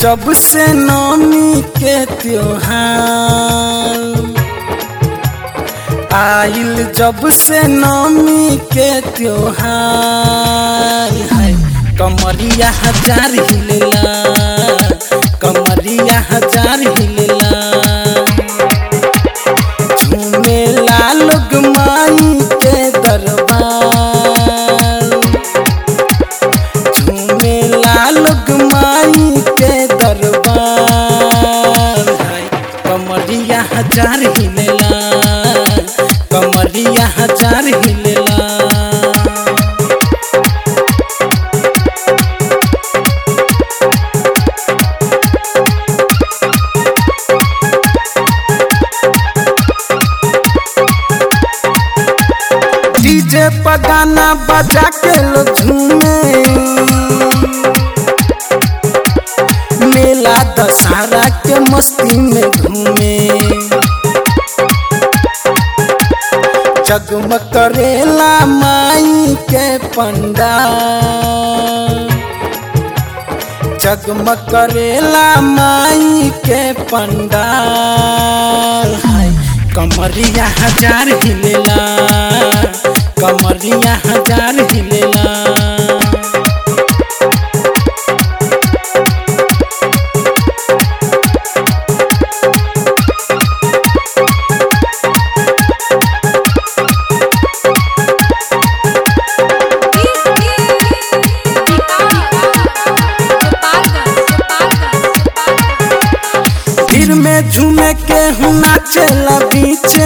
जब से नौमी के त्योहार आइल जब से नौमी के त्योहार है कमरिया हजार हिलेला कमरिया हजार हिलेला झूमेला लोग माई के दरबार झूमेला लोग माई के दरबार है कमरिया हजार हिलेला कमरिया हजार हिलेला डीजे पर गाना बजा के लो झूमे मेला दशहरा के मस्ती में घूमे जगमग करेला माई के पंडाल जगमग करेला माई के पंडाल हाय कमरिया हजार हिलेला कमरिया हजार हिलेला भीड़ में झूमे के हूँ नाचेला बीचे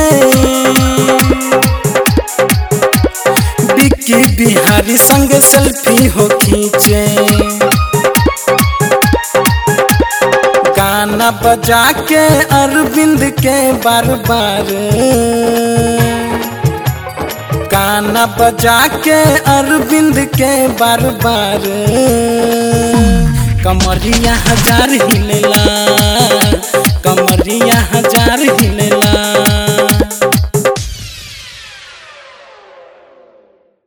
बिक्की बिहारी संग सेल्फी हो खींचे गाना बजा के अरविंद के बार बार गाना बजा के अरविंद के बार बार कमरिया हजार हिलेला